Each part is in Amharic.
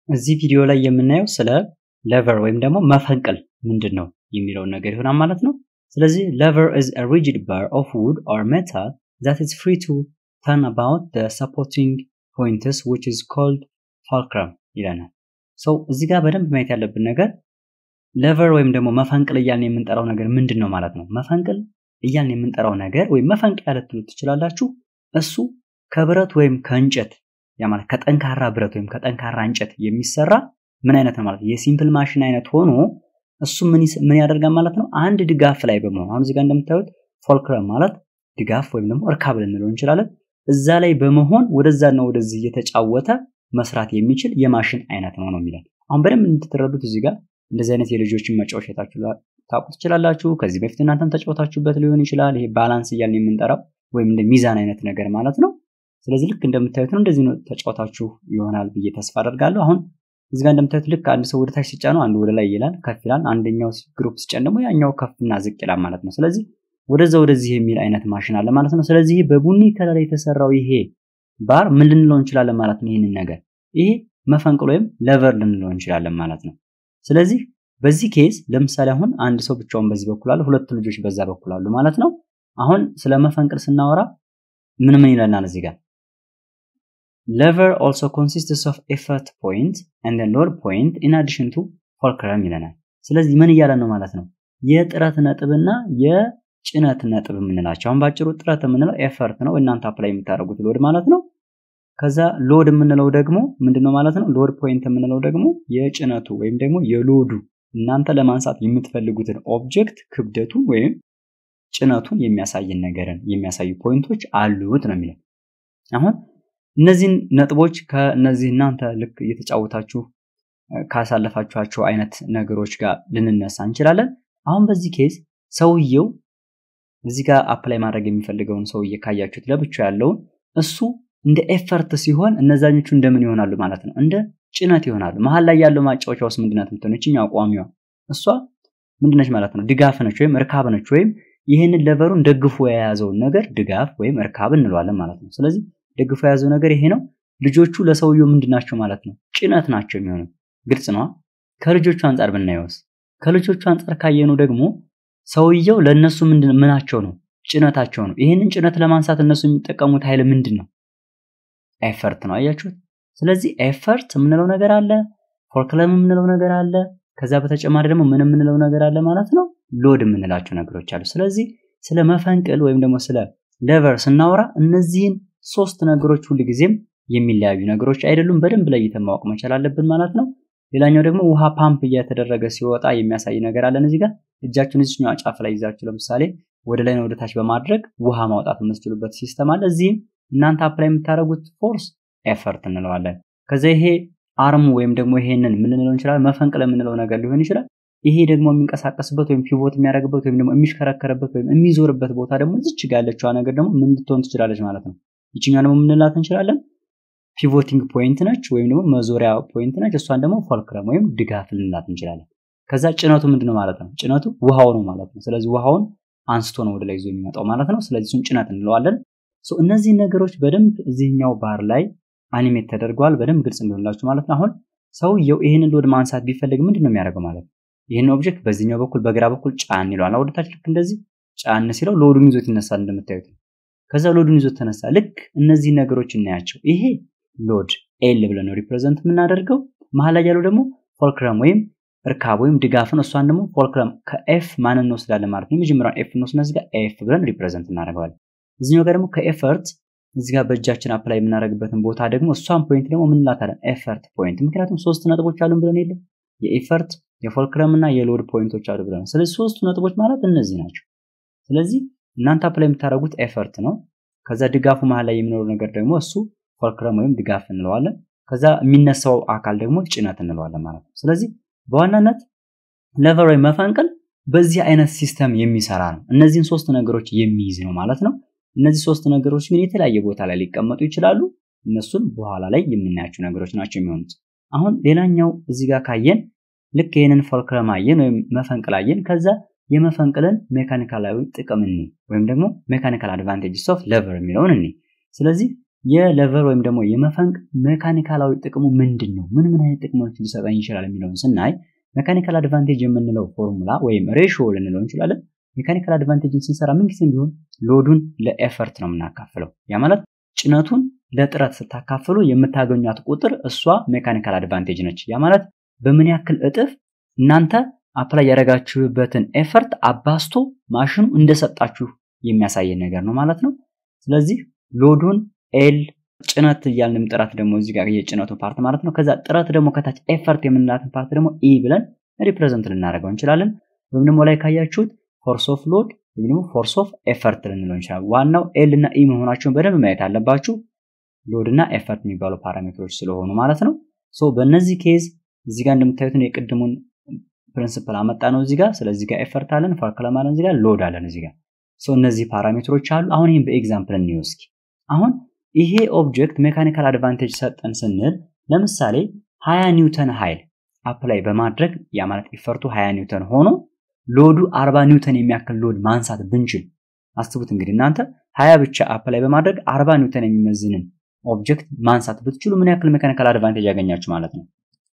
እዚህ ቪዲዮ ላይ የምናየው ስለ ሌቨር ወይም ደግሞ መፈንቅል ምንድን ነው የሚለውን ነገር ይሆናል ማለት ነው። ስለዚህ ሌቨር is a rigid bar of wood or metal that is free to turn about the supporting points which is called fulcrum ይለናል። ሰው እዚህ ጋር በደንብ ማየት ያለብን ነገር ሌቨር ወይም ደግሞ መፈንቅል እያልን የምንጠራው ነገር ምንድን ነው ማለት ነው። መፈንቅል እያልን የምንጠራው ነገር ወይም መፈንቅያ ልትሉት ትችላላችሁ። እሱ ከብረት ወይም ከእንጨት ያ ማለት ከጠንካራ ብረት ወይም ከጠንካራ እንጨት የሚሰራ ምን አይነት ነው ማለት የሲምፕል ማሽን አይነት ሆኖ እሱ ምን ያደርጋል ማለት ነው። አንድ ድጋፍ ላይ በመሆን አሁን እዚህ ጋር እንደምታዩት ፎልክረም ማለት ድጋፍ ወይም ደግሞ እርካብ ልንለው እንችላለን። እዛ ላይ በመሆን ወደዛና ወደዚህ እየተጫወተ መስራት የሚችል የማሽን አይነት ነው ነው የሚለን። አሁን በደንብ እንድትረዱት እዚህ ጋር እንደዚህ አይነት የልጆችን መጫወቻ ታውቁ ትችላላችሁ። ከዚህ በፊት እናንተም ተጫወታችሁበት ሊሆን ይችላል። ይሄ ባላንስ እያልን የምንጠራው ወይም እንደ ሚዛን አይነት ነገር ማለት ነው። ስለዚህ ልክ እንደምታዩት ነው። እንደዚህ ነው ተጫወታችሁ ይሆናል ብዬ ተስፋ አደርጋለሁ። አሁን እዚህ ጋር እንደምታዩት ልክ አንድ ሰው ወደ ታች ሲጫነው አንዱ ወደ ላይ ይላል፣ ከፍ ይላል። አንደኛው ግሩፕ ሲጫን ደግሞ ያኛው ከፍና ዝቅ ይላል ማለት ነው። ስለዚህ ወደዛ ወደዚህ የሚል አይነት ማሽን አለ ማለት ነው። ስለዚህ በቡኒ ከለር የተሰራው ይሄ ባር ምን ልንለው እንችላለን ማለት ነው። ይህንን ነገር ይሄ መፈንቅል ወይም ሌቨር ልንለው እንችላለን ማለት ነው። ስለዚህ በዚህ ኬዝ ለምሳሌ አሁን አንድ ሰው ብቻውን በዚህ በኩል አለ፣ ሁለት ልጆች በዛ በኩል አሉ ማለት ነው። አሁን ስለ መፈንቅል ስናወራ ምን ምን ይለናል እዚህ ጋር lever also consists of effort point and a load point in addition to fulcrum ይለናል። ስለዚህ ምን እያለ ነው ማለት ነው? የጥረት ነጥብና የጭነት ነጥብ የምንላቸው አሁን ባጭሩ ጥረት የምንለው ኤፈርት ነው፣ እናንተ አፕላይ የምታደርጉት ሎድ ማለት ነው። ከዛ ሎድ የምንለው ደግሞ ምንድነው ማለት ነው? ሎድ ፖይንት የምንለው ደግሞ የጭነቱ ወይም ደግሞ የሎዱ እናንተ ለማንሳት የምትፈልጉትን ኦብጀክት ክብደቱን ወይም ጭነቱን የሚያሳይን ነገርን የሚያሳዩ ፖይንቶች አሉት ነው የሚለው አሁን እነዚህን ነጥቦች ከእነዚህ እናንተ ልክ እየተጫወታችሁ ካሳለፋችኋቸው አይነት ነገሮች ጋር ልንነሳ እንችላለን። አሁን በዚህ ኬዝ ሰውየው እዚህ ጋር አፕላይ ማድረግ የሚፈልገውን ሰውዬ ካያችሁት ለብቻው ያለውን እሱ እንደ ኤፈርት ሲሆን እነዛኞቹ እንደምን ይሆናሉ ማለት ነው? እንደ ጭነት ይሆናሉ። መሀል ላይ ያለው ማጫወቻ ውስጥ ምንድናት የምትሆነው? ይችኛው ቋሚዋ እሷ ምንድነች ማለት ነው? ድጋፍ ነች ወይም እርካብ ነች። ወይም ይህንን ለቨሩን ደግፎ የያዘውን ነገር ድጋፍ ወይም እርካብ እንለዋለን ማለት ነው። ስለዚህ ደግፎ የያዘው ነገር ይሄ ነው። ልጆቹ ለሰውየው ምንድናቸው ማለት ነው? ጭነት ናቸው የሚሆነው። ግልጽ ነዋ። ከልጆቹ አንጻር ብናየውስ? ከልጆቹ አንጻር ካየኑ ደግሞ ሰውየው ለእነሱ ምንድን ምናቸው ነው? ጭነታቸው ነው። ይህንን ጭነት ለማንሳት እነሱ የሚጠቀሙት ኃይል ምንድን ነው? ኤፈርት ነው። አያችሁት? ስለዚህ ኤፈርት የምንለው ነገር አለ፣ ፎርክለም የምንለው ነገር አለ። ከዛ በተጨማሪ ደግሞ ምን የምንለው ነገር አለ ማለት ነው? ሎድ የምንላቸው ነገሮች አሉ። ስለዚህ ስለ መፈንቅል ወይም ደግሞ ስለ ሌቨር ስናወራ እነዚህን ሶስት ነገሮች ሁል ጊዜም የሚለያዩ ነገሮች አይደሉም። በደንብ ለይተን ማወቅ መቻል አለብን ማለት ነው። ሌላኛው ደግሞ ውሃ ፓምፕ እየተደረገ ሲወጣ የሚያሳይ ነገር አለን። እዚህ ጋር እጃችሁን እዚህኛው ጫፍ ላይ ይዛችሁ ለምሳሌ ወደ ላይ ወደ ታች በማድረግ ውሃ ማውጣት የምትችሉበት ሲስተም አለ። እዚህም እናንተ አፕላይ የምታደርጉት ፎርስ ኤፈርት እንለዋለን። ከዛ ይሄ አርሙ ወይም ደግሞ ይሄንን ምን ልንለው እንችላለን? መፈንቅለ የምንለው ነገር ሊሆን ይችላል። ይሄ ደግሞ የሚንቀሳቀስበት ወይም ፒቮት የሚያደርግበት ወይም ደግሞ የሚሽከረከርበት ወይም የሚዞርበት ቦታ ደግሞ እዚች ጋር ያለችዋ ነገር ደግሞ ምን ልትሆን ትችላለች ማለት ነው። ይችኛ ደግሞ ምንላት እንችላለን ፒቮቲንግ ፖይንት ነች ወይም ደግሞ መዞሪያ ፖይንት ነች። እሷን ደግሞ ፎልክረም ወይም ድጋፍ ልንላት እንችላለን። ከዛ ጭነቱ ምንድነው ማለት ነው? ጭነቱ ውሃው ነው ማለት ነው። ስለዚህ ውሃውን አንስቶ ነው ወደ ላይ ይዞ የሚመጣው ማለት ነው። ስለዚህ እሱን ጭነት እንለዋለን። እነዚህ ነገሮች በደንብ እዚህኛው ባር ላይ አኒሜት ተደርገዋል። በደንብ ግልጽ እንደሆንላችሁ ማለት ነው። አሁን ሰውየው ይህንን ሎድ ማንሳት ቢፈልግ ምንድን ነው የሚያደርገው ማለት ነው? ይህን ኦብጀክት በዚህኛው በኩል በግራ በኩል ጫን ይለዋል። ወደታች ልክ እንደዚህ ጫን ሲለው ሎዱን ይዞት ይነሳል እንደምታዩት ከዛ ሎዱን ይዞት ተነሳ። ልክ እነዚህ ነገሮች እናያቸው። ይሄ ሎድ ኤል ብለን ነው ሪፕሬዘንት የምናደርገው። መሀል ላይ ያለው ደግሞ ፎልክረም ወይም እርካብ ወይም ድጋፍ ነው። እሷን ደግሞ ፎልክረም ከኤፍ ማንን እንወስዳለን ማለት ነው። የመጀመሪያውን ኤፍ እንወስድና እዚህ ጋር ኤፍ ብለን ሪፕሬዘንት እናደርገዋለን። እዚኛው ጋር ደግሞ ከኤፈርት እዚህ ጋር በእጃችን አፕላይ የምናደርግበትን ቦታ ደግሞ እሷን ፖይንት ደግሞ ምን እንላታለን? ኤፈርት ፖይንት። ምክንያቱም ሶስት ነጥቦች አሉን ብለን የለም የኤፈርት የፎልክረም እና የሎድ ፖይንቶች አሉ ብለን። ስለዚህ ሶስቱ ነጥቦች ማለት እነዚህ ናቸው። ስለዚህ እናንተ አፕላይ የምታደርጉት ኤፈርት ነው። ከዛ ድጋፉ መሀል ላይ የሚኖረው ነገር ደግሞ እሱ ፎልክረም ወይም ድጋፍ እንለዋለን። ከዛ የሚነሳው አካል ደግሞ ጭነት እንለዋለን ማለት ነው። ስለዚህ በዋናነት ሌቨር ወይም መፈንቅል በዚህ አይነት ሲስተም የሚሰራ ነው። እነዚህን ሶስት ነገሮች የሚይዝ ነው ማለት ነው። እነዚህ ሶስት ነገሮች ግን የተለያየ ቦታ ላይ ሊቀመጡ ይችላሉ። እነሱን በኋላ ላይ የምናያቸው ነገሮች ናቸው የሚሆኑት። አሁን ሌላኛው እዚህ ጋር ካየን ልክ ይህንን ፎልክረም አየን ወይም መፈንቅል አየን። ከዛ የመፈንቅልን ሜካኒካላዊ ጥቅም እኒ ወይም ደግሞ ሜካኒካል አድቫንቴጅስ ኦፍ ሌቨር የሚለውን እኒ። ስለዚህ የሌቨር ወይም ደግሞ የመፈንቅ ሜካኒካላዊ ጥቅሙ ምንድን ነው? ምን ምን አይነት ጥቅሞች ሊሰጠኝ ይችላል የሚለውን ስናይ ሜካኒካል አድቫንቴጅ የምንለው ፎርሙላ ወይም ሬሽዮ ልንለው እንችላለን። ሜካኒካል አድቫንቴጅን ስንሰራ ምንጊዜም ቢሆን ሎዱን ለኤፈርት ነው የምናካፍለው። ያ ማለት ጭነቱን ለጥረት ስታካፍሉ የምታገኟት ቁጥር እሷ ሜካኒካል አድቫንቴጅ ነች። ያ ማለት በምን ያክል እጥፍ እናንተ አፕላይ ያደረጋችሁበትን ኤፈርት አባስቶ ማሽኑ እንደሰጣችሁ የሚያሳየን ነገር ነው ማለት ነው። ስለዚህ ሎዱን ኤል ጭነት እያልን ጥረት ደግሞ እዚህ ጋር የጭነቱ ፓርት ማለት ነው። ከዛ ጥረት ደግሞ ከታች ኤፈርት የምንላትን ፓርት ደግሞ ኢ ብለን ሪፕሬዘንት ልናደርገው እንችላለን። ወይም ደግሞ ላይ ካያችሁት ፎርስ ኦፍ ሎድ ወይም ደግሞ ፎርስ ኦፍ ኤፈርት ልንለው እንችላለን። ዋናው ኤል እና ኢ መሆናቸውን በደንብ ማየት አለባችሁ። ሎድ እና ኤፈርት የሚባሉ ፓራሜትሮች ስለሆኑ ማለት ነው። ሶ በእነዚህ ኬዝ እዚህ ጋር እንደምታዩትን የቅድሙን ፕሪንሲፕል አመጣ ነው እዚህ ጋር። ስለዚህ ጋር ኤፈርት አለን፣ ፎርክለም አለን፣ እዚህ ጋር ሎድ አለን እዚህ ጋር። ሶ እነዚህ ፓራሜትሮች አሉ። አሁን ይህም በኤግዛምፕል እንየው እስኪ። አሁን ይሄ ኦብጀክት ሜካኒካል አድቫንቴጅ ሰጠን ስንል ለምሳሌ 20 ኒውተን ኃይል አፕላይ በማድረግ ያ ማለት ኢፈርቱ 20 ኒውተን ሆኖ ሎዱ 40 ኒውተን የሚያክል ሎድ ማንሳት ብንችል አስቡት እንግዲህ እናንተ 20 ብቻ አፕላይ በማድረግ 40 ኒውተን የሚመዝንን ኦብጀክት ማንሳት ብትችሉ ምን ያክል ሜካኒካል አድቫንቴጅ ያገኛችሁ ማለት ነው።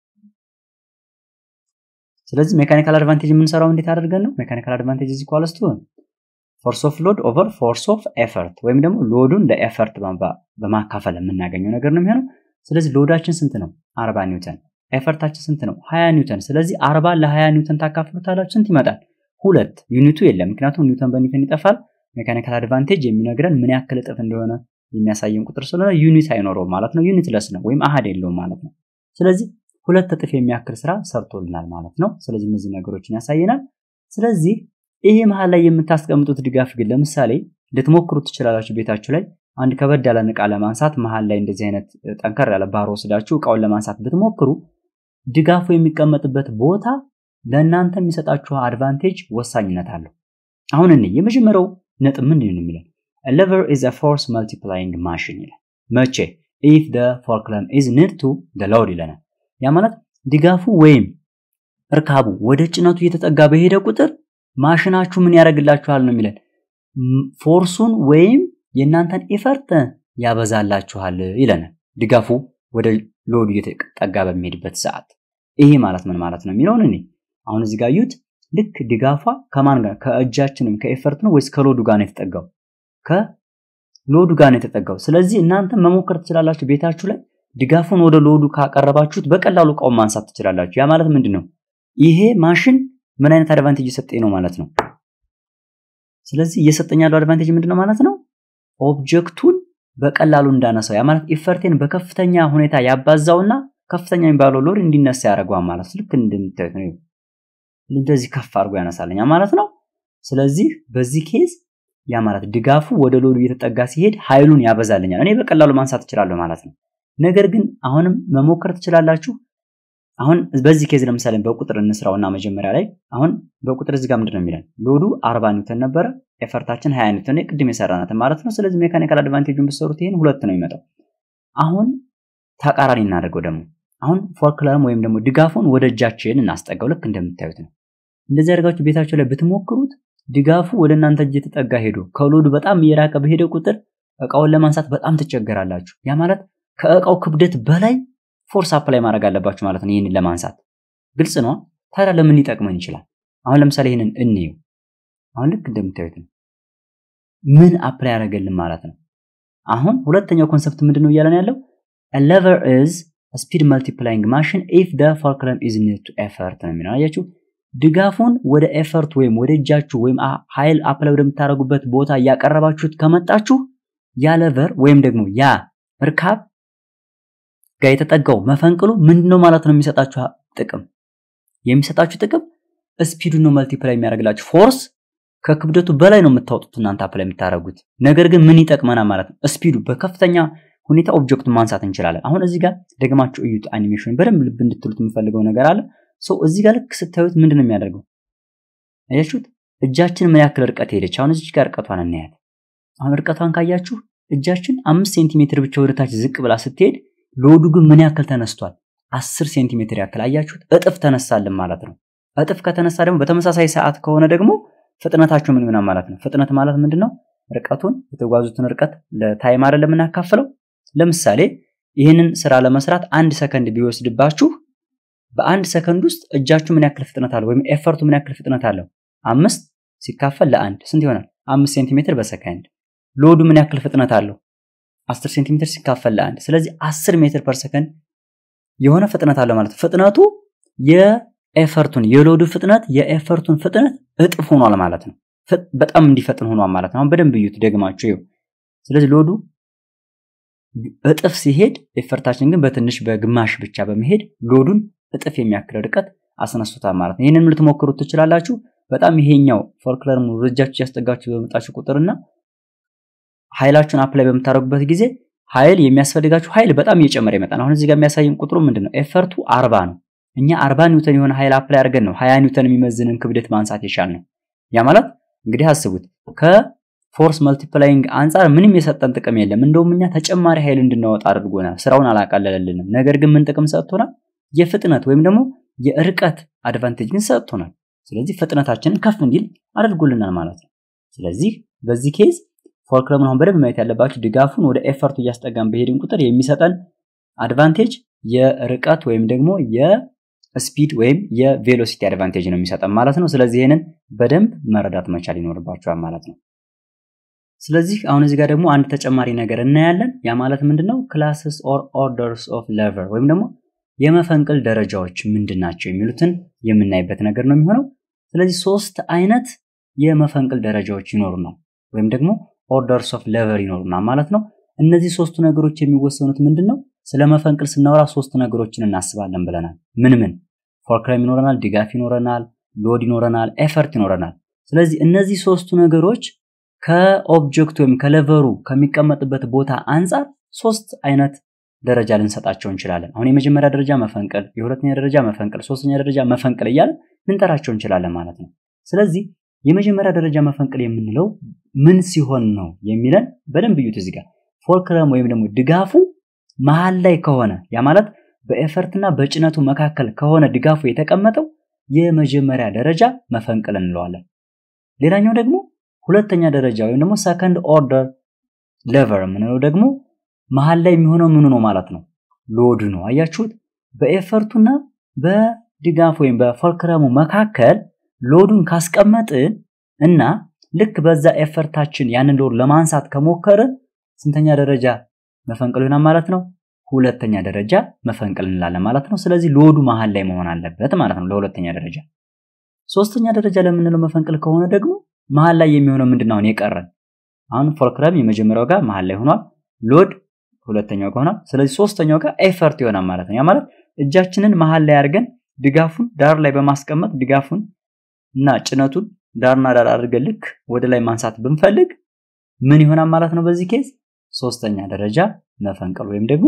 ስለዚህ ሜካኒካል አድቫንቴጅ የምንሰራው እንዴት አድርገን ነው? ሜካኒካል አድቫንቴጅ እዚህ ኳልስ ቱ ፎርስ ኦፍ ሎድ ኦቨር ፎርስ ኦፍ ኤፈርት ወይም ደግሞ ሎዱን ለኤፈርት በማካፈል የምናገኘው ነገር ነው የሚሆነው። ስለዚህ ሎዳችን ስንት ነው? 40 ኒውተን። ኤፈርታችን ስንት ነው? 20 ኒውተን። ስለዚህ 40 ለ20 ኒውተን ታካፍሉታላችሁ ስንት ይመጣል? ሁለት። ዩኒቱ የለም፣ ምክንያቱም ኒውተን በኒውተን ይጠፋል። ሜካኒካል አድቫንቴጅ የሚነግረን ምን ያክል እጥፍ እንደሆነ የሚያሳየን ቁጥር ስለሆነ ዩኒት አይኖረውም ማለት ነው። ዩኒት ለስ ነው ወይም አሃድ የለውም ማለት ነው። ስለዚህ ሁለት እጥፍ የሚያክል ስራ ሰርቶልናል ማለት ነው። ስለዚህ እነዚህ ነገሮችን ያሳየናል። ስለዚህ ይሄ መሀል ላይ የምታስቀምጡት ድጋፍ ግን ለምሳሌ ልትሞክሩ ትችላላችሁ ቤታችሁ ላይ አንድ ከበድ ያለን እቃ ለማንሳት መሀል ላይ እንደዚህ አይነት ጠንከር ያለ ባሮ ወስዳችሁ እቃውን ለማንሳት ብትሞክሩ ድጋፉ የሚቀመጥበት ቦታ ለእናንተ የሚሰጣችሁ አድቫንቴጅ ወሳኝነት አለው። አሁን እኔ የመጀመሪያው ነጥብ ምንድን ነው የሚለን lever is a force multiplying machine ይላል። መቼ if the forklift is near to the load ይለናል። ያ ማለት ድጋፉ ወይም እርካቡ ወደ ጭነቱ እየተጠጋ በሄደ ቁጥር ማሽናችሁ ምን ያደርግላችኋል ነው የሚለን ፎርሱን ወይም የእናንተን ኢፈርት ያበዛላችኋል ይለናል። ድጋፉ ወደ ሎዱ እየተጠጋ በሚሄድበት ሰዓት ይሄ ማለት ምን ማለት ነው የሚለውን እኔ አሁን እዚህ ጋር ዩት ልክ ድጋፏ ከማን ጋር ከእጃችን ወይም ከኤፈርት ነው ወይስ ከሎዱ ጋር ነው የተጠጋው? ከሎዱ ጋር ነው የተጠጋው። ስለዚህ እናንተ መሞከር ትችላላችሁ ቤታችሁ ላይ ድጋፉን ወደ ሎዱ ካቀረባችሁት በቀላሉ እቃውን ማንሳት ትችላላችሁ። ያ ማለት ምንድን ነው? ይሄ ማሽን ምን አይነት አድቫንቴጅ እየሰጠኝ ነው ማለት ነው። ስለዚህ እየሰጠኝ ያለው አድቫንቴጅ ምንድን ነው ማለት ነው? ኦብጀክቱን በቀላሉ እንዳነሳው ያ ማለት ኢፈርቴን በከፍተኛ ሁኔታ ያባዛውና ከፍተኛ የሚባለው ሎድ እንዲነሳ ያደርገዋል ማለት ልክ እንደምታዩት ነው። እንደዚህ ከፍ አድርጎ ያነሳለኛ ማለት ነው። ስለዚህ በዚህ ኬዝ ያ ማለት ድጋፉ ወደ ሎዱ እየተጠጋ ሲሄድ ኃይሉን ያበዛልኛል። እኔ በቀላሉ ማንሳት እችላለሁ ማለት ነው። ነገር ግን አሁንም መሞከር ትችላላችሁ። አሁን በዚህ ኬዝ ለምሳሌ በቁጥር እንስራውና መጀመሪያ ላይ አሁን በቁጥር እዚህ ጋር ምንድን ነው የሚለን ሎዱ 40 ኒውተን ነበረ፣ ኤፈርታችን 20 ኒውተን ቅድም የሰራናትን ማለት ነው። ስለዚህ ሜካኒካል አድቫንቴጁን ብትሰሩት ይሄን ሁለት ነው የሚመጣው። አሁን ተቃራኒ እናደርገው ደግሞ አሁን ፎርክለርም ወይም ደግሞ ድጋፉን ወደ እጃችን እናስጠጋው። ልክ እንደምታዩት ነው። እንደዚህ አድርጋችሁ ቤታችሁ ላይ ብትሞክሩት ድጋፉ ወደ እናንተ እጅ የተጠጋ ሄዶ ከሎዱ በጣም እየራቀ በሄደ ቁጥር እቃውን ለማንሳት በጣም ትቸገራላችሁ። ያ ማለት ከእቃው ክብደት በላይ ፎርስ አፕላይ ማድረግ አለባችሁ ማለት ነው። ይህንን ለማንሳት ግልጽ ነው። ታዲያ ለምን ሊጠቅመን ይችላል? አሁን ለምሳሌ ይህንን እንየው። አሁን ልክ እንደምታዩት ነው። ምን አፕላይ ያደረገልን ማለት ነው? አሁን ሁለተኛው ኮንሰፕት ምንድን ነው እያለን ያለው lever is a speed multiplying machine if the fulcrum is near to effort ነው የሚለው አያችሁ። ድጋፉን ወደ ኤፈርት ወይም ወደ እጃችሁ ወይም ኃይል አፕላይ ወደምታደርጉበት ቦታ እያቀረባችሁት ከመጣችሁ ያ ለቨር ወይም ደግሞ ያ እርካብ ጋር የተጠጋው መፈንቅሉ ምንድነው ማለት ነው የሚሰጣችሁ ጥቅም የሚሰጣችሁ ጥቅም ስፒዱን ነው መልቲፕላይ የሚያደርግላችሁ ፎርስ ከክብደቱ በላይ ነው የምታወጡት እናንተ አፕላይ የምታደርጉት ነገር ግን ምን ይጠቅመናል ማለት ነው ስፒዱ በከፍተኛ ሁኔታ ኦብጀክቱን ማንሳት እንችላለን አሁን እዚህ ጋር ደግማችሁ እዩት አኒሜሽን በደንብ ልብ እንድትሉት የምፈልገው ነገር አለ ሰው እዚህ ጋር ልክ ስታዩት ምንድን ነው የሚያደርገው አያችሁት እጃችን ምን ያክል ርቀት ሄደች አሁን እዚህ ጋር ርቀቷን እናያት አሁን ርቀቷን ካያችሁ እጃችን አምስት ሴንቲሜትር ብቻ ወደታች ዝቅ ብላ ስትሄድ ሎዱ ግን ምን ያክል ተነስቷል? አስር ሴንቲሜትር ያክል አያችሁት? እጥፍ ተነሳልን ማለት ነው። እጥፍ ከተነሳ ደግሞ በተመሳሳይ ሰዓት ከሆነ ደግሞ ፍጥነታችሁ ምን ይሆናል ማለት ነው? ፍጥነት ማለት ምንድን ነው? ርቀቱን የተጓዙትን ርቀት ለታይም አይደለም የምናካፍለው። ለምሳሌ ይህንን ስራ ለመስራት አንድ ሰከንድ ቢወስድባችሁ በአንድ ሰከንድ ውስጥ እጃችሁ ምን ያክል ፍጥነት አለው ወይም ኤፈርቱ ምን ያክል ፍጥነት አለው? አምስት ሲካፈል ለአንድ ስንት ይሆናል? አምስት ሴንቲሜትር በሰከንድ። ሎዱ ምን ያክል ፍጥነት አለው? አስር ሴንቲሜትር ሲካፈል ለአንድ ስለዚህ አስር ሜትር ፐር ሰከንድ የሆነ ፍጥነት አለው ማለት ነው። ፍጥነቱ የኤፈርቱን የሎዱ ፍጥነት የኤፈርቱን ፍጥነት እጥፍ ሆኗል ማለት ነው። በጣም እንዲፈጥን ሆኗል ማለት ነው። አሁን በደንብ እዩት ደግማችሁ ይኸው። ስለዚህ ሎዱ እጥፍ ሲሄድ ኤፈርታችን ግን በትንሽ በግማሽ ብቻ በመሄድ ሎዱን እጥፍ የሚያክል ርቀት አስነሱታል ማለት ነው። ይህንን ልትሞክሩት ትችላላችሁ። በጣም ይሄኛው ፎርክለርሙ ረጃችሁ ያስጠጋችሁ በመጣችሁ ቁጥርና ኃይላችሁን አፕላይ በምታደርጉበት ጊዜ ኃይል የሚያስፈልጋችሁ ኃይል በጣም እየጨመረ ይመጣል። አሁን እዚህ ጋር የሚያሳየን ቁጥሩ ምንድን ነው? ኤፈርቱ አርባ ነው። እኛ አርባ ኒውተን የሆነ ኃይል አፕላይ አድርገን ነው ሀያ ኒውተን የሚመዝንን ክብደት ማንሳት የቻልነው። ያ ማለት እንግዲህ አስቡት ከፎርስ መልቲፕላይንግ አንጻር ምንም የሰጠን ጥቅም የለም። እንደውም እኛ ተጨማሪ ኃይል እንድናወጣ አድርጎናል። ስራውን አላቃለለልንም። ነገር ግን ምን ጥቅም ሰጥቶናል? የፍጥነት ወይም ደግሞ የርቀት አድቫንቴጅ ግን ሰጥቶናል። ስለዚህ ፍጥነታችንን ከፍ እንዲል አድርጎልናል ማለት ነው። ስለዚህ በዚህ ኬዝ ፎርክለምን አሁን በደንብ ማየት ያለባችሁ ድጋፉን ወደ ኤፈርቱ እያስጠጋን በሄድን ቁጥር የሚሰጠን አድቫንቴጅ የርቀት ወይም ደግሞ የስፒድ ወይም የቬሎሲቲ አድቫንቴጅ ነው የሚሰጠን ማለት ነው። ስለዚህ ይህንን በደንብ መረዳት መቻል ይኖርባችኋል ማለት ነው። ስለዚህ አሁን እዚህ ጋር ደግሞ አንድ ተጨማሪ ነገር እናያለን። ያ ማለት ምንድነው? ክላስስ ኦር ኦርደርስ ኦፍ ሌቨር ወይም ደግሞ የመፈንቅል ደረጃዎች ምንድን ናቸው የሚሉትን የምናይበት ነገር ነው የሚሆነው። ስለዚህ ሶስት አይነት የመፈንቅል ደረጃዎች ይኖሩናል ወይም ደግሞ ኦርደርስ ኦፍ ሌቨር ይኖሩናል ማለት ነው። እነዚህ ሶስቱ ነገሮች የሚወሰኑት ምንድን ነው? ስለ መፈንቅል ስናወራ ሶስት ነገሮችን እናስባለን ብለናል። ምን ምን? ፎርክለም ይኖረናል፣ ድጋፍ ይኖረናል፣ ሎድ ይኖረናል፣ ኤፈርት ይኖረናል። ስለዚህ እነዚህ ሶስቱ ነገሮች ከኦብጀክት ወይም ከሌቨሩ ከሚቀመጥበት ቦታ አንጻር ሶስት አይነት ደረጃ ልንሰጣቸው እንችላለን። አሁን የመጀመሪያ ደረጃ መፈንቅል፣ የሁለተኛ ደረጃ መፈንቅል፣ ሶስተኛ ደረጃ መፈንቅል እያለን ልንጠራቸው እንችላለን ማለት ነው። ስለዚህ የመጀመሪያ ደረጃ መፈንቅል የምንለው ምን ሲሆን ነው የሚለን በደንብ እዩት። እዚህ ጋር ፎርክለም ወይም ደግሞ ድጋፉ መሀል ላይ ከሆነ ያ ማለት በኤፈርትና በጭነቱ መካከል ከሆነ ድጋፉ የተቀመጠው የመጀመሪያ ደረጃ መፈንቅል እንለዋለን። ሌላኛው ደግሞ ሁለተኛ ደረጃ ወይም ደግሞ ሰከንድ ኦርደር ሌቨር የምንለው ደግሞ መሀል ላይ የሚሆነው ምኑ ነው ማለት ነው? ሎድ ነው። አያችሁት? በኤፈርቱና በድጋፍ ወይም በፎልክረሙ መካከል ሎዱን ካስቀመጥን እና ልክ በዛ ኤፈርታችን ያንን ሎድ ለማንሳት ከሞከርን ስንተኛ ደረጃ መፈንቅል ይሆናል ማለት ነው? ሁለተኛ ደረጃ መፈንቅል እንላለን ማለት ነው። ስለዚህ ሎዱ መሀል ላይ መሆን አለበት ማለት ነው ለሁለተኛ ደረጃ። ሶስተኛ ደረጃ ለምንለው መፈንቅል ከሆነ ደግሞ መሀል ላይ የሚሆነው ምንድን ነው? አሁን የቀረን አሁን ፎልክረም የመጀመሪያው ጋር መሀል ላይ ሆኗል። ሎድ ሁለተኛው ጋር ሆኗል። ስለዚህ ሶስተኛው ጋር ኤፈርት ይሆናል ማለት ነው። ያ ማለት እጃችንን መሀል ላይ አድርገን ድጋፉን ዳር ላይ በማስቀመጥ ድጋፉን እና ጭነቱን ዳርና ዳር አድርገን ልክ ወደ ላይ ማንሳት ብንፈልግ ምን ይሆናል ማለት ነው? በዚህ ኬዝ ሶስተኛ ደረጃ መፈንቅል ወይም ደግሞ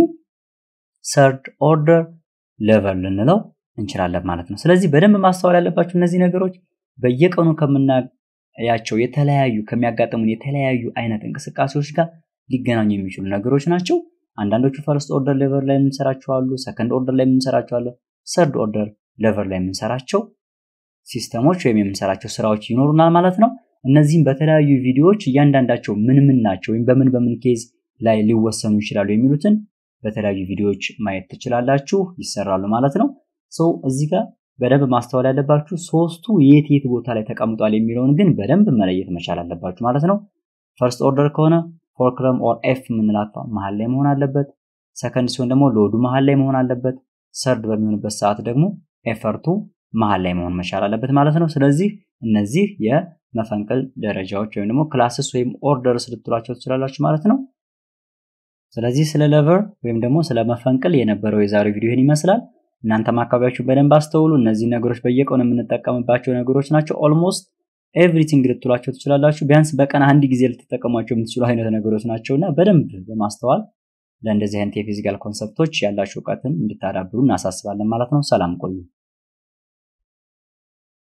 ሰርድ ኦርደር ሌቨል ልንለው እንችላለን ማለት ነው። ስለዚህ በደንብ ማስተዋል ያለባችሁ እነዚህ ነገሮች በየቀኑ ከምናያቸው የተለያዩ ከሚያጋጥሙን የተለያዩ አይነት እንቅስቃሴዎች ጋር ሊገናኙ የሚችሉ ነገሮች ናቸው። አንዳንዶቹ ፈርስት ኦርደር ሌቨል ላይ የምንሰራቸው አሉ፣ ሰከንድ ኦርደር ላይ የምንሰራቸው አለ፣ ሰርድ ኦርደር ሌቨል ላይ የምንሰራቸው ሲስተሞች ወይም የምንሰራቸው ስራዎች ይኖሩናል ማለት ነው። እነዚህም በተለያዩ ቪዲዮዎች እያንዳንዳቸው ምን ምን ናቸው ወይም በምን በምን ኬዝ ላይ ሊወሰኑ ይችላሉ የሚሉትን በተለያዩ ቪዲዮዎች ማየት ትችላላችሁ፣ ይሰራሉ ማለት ነው። ሰው እዚህ ጋር በደንብ ማስተዋል ያለባችሁ ሶስቱ የት የት ቦታ ላይ ተቀምጧል የሚለውን ግን በደንብ መለየት መቻል አለባችሁ ማለት ነው። ፈርስት ኦርደር ከሆነ ፎርክለም ኦር ኤፍ የምንላት መሀል ላይ መሆን አለበት። ሰከንድ ሲሆን ደግሞ ሎዱ መሀል ላይ መሆን አለበት። ሰርድ በሚሆንበት ሰዓት ደግሞ ኤፈርቱ መሀል ላይ መሆን መቻል አለበት ማለት ነው። ስለዚህ እነዚህ የመፈንቅል ደረጃዎች ወይም ደግሞ ክላስስ ወይም ኦርደርስ ልትሏቸው ትችላላችሁ ማለት ነው። ስለዚህ ስለ ሌቨር ወይም ደግሞ ስለ መፈንቅል የነበረው የዛሬው ቪዲዮ ይህን ይመስላል። እናንተም አካባቢያችሁ በደንብ አስተውሉ። እነዚህ ነገሮች በየቀኑ የምንጠቀምባቸው ነገሮች ናቸው። ኦልሞስት ኤቭሪቲንግ ልትሏቸው ትችላላችሁ። ቢያንስ በቀን አንድ ጊዜ ልትጠቀሟቸው የምትችሉ አይነት ነገሮች ናቸው እና በደንብ በማስተዋል ለእንደዚህ አይነት የፊዚካል ኮንሰፕቶች ያላችሁ እውቀትን እንድታዳብሩ እናሳስባለን ማለት ነው። ሰላም ቆዩ።